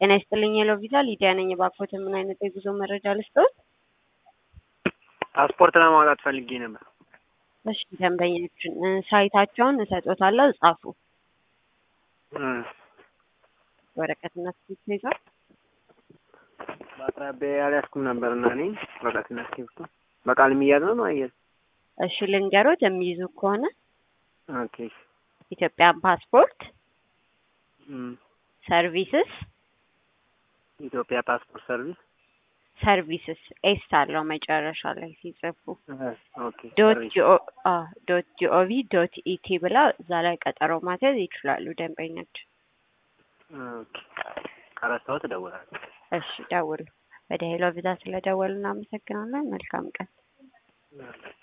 ጤና ይስጥልኝ የለው ቪዛ ሊዲያ ነኝ። እባክዎት ምን አይነት የጉዞ መረጃ ልስጥዎት? ፓስፖርት ለማውጣት ፈልጌ ነበር። እሺ ደንበኛችን እ ሳይታቸውን እሰጦታለሁ ጻፉ። እ ወረቀትና እስክሪብቶ ይዟል? በአቅራቢያ ያልያዝኩም ነበር እና እኔ ወረቀትና እስክሪብቶ በቃል የሚያዝ ነው ማያዝ? እሺ ልንገሮት የሚይዙ ከሆነ ኦኬ ኢትዮጵያ ፓስፖርት እም ሰርቪስስ ኢትዮጵያ ፓስፖርት ሰርቪስ ሰርቪስስ ኤስ አለው መጨረሻ ላይ ሲጽፉ እ ኦኬ ዶት ሰርቪስ ጂኦ አ ዶት ጂኦቪ ዶት ኢቲ ብላ እዛ ላይ ቀጠሮ ማስያዝ ይችላሉ ደንበኛችን። ኦኬ ከረሳሁት እደውላለሁ። እሺ ደውሉ። ወደ ሄሎ ቪዛ ስለደወሉ እናመሰግናለን። መልካም ቀን። ኦኬ